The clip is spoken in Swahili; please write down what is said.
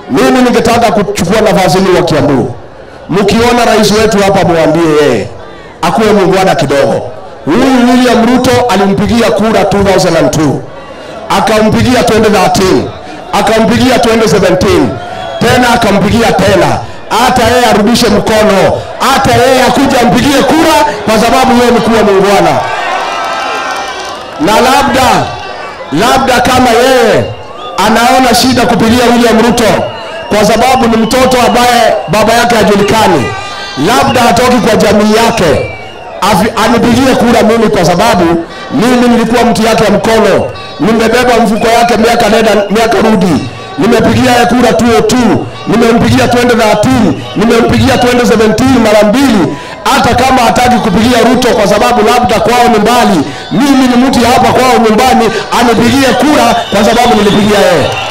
Mimi ningetaka kuchukua nafasi hii wa Kiambu, mkiona rais wetu hapa, mwambie yeye akuwe muungwana kidogo. Huyu William Ruto alimpigia kura 2002 akampigia 2013 akampigia 2017 tena akampigia tena, hata yeye arudishe mkono, hata yeye akuja ampigie kura, kwa sababu yeye ni kuwa muungwana na labda labda kama yeye anaona shida kupigia William Ruto kwa sababu ni mtoto ambaye baba yake hajulikani, labda hatoki kwa jamii yake, afi- anipigie kura mimi, kwa sababu mimi nilikuwa mtu yake ya mkono, nimebeba mfuko yake miaka nenda miaka rudi, nimepigia yeye kura 202, nimempigia 2013, nimempigia 2017 mara mbili. Hata kama hataki kupigia Ruto kwa sababu labda kwao ni mbali, mimi ni mtu ya hapa kwao nyumbani, anipigie kura kwa sababu nilipigia yeye.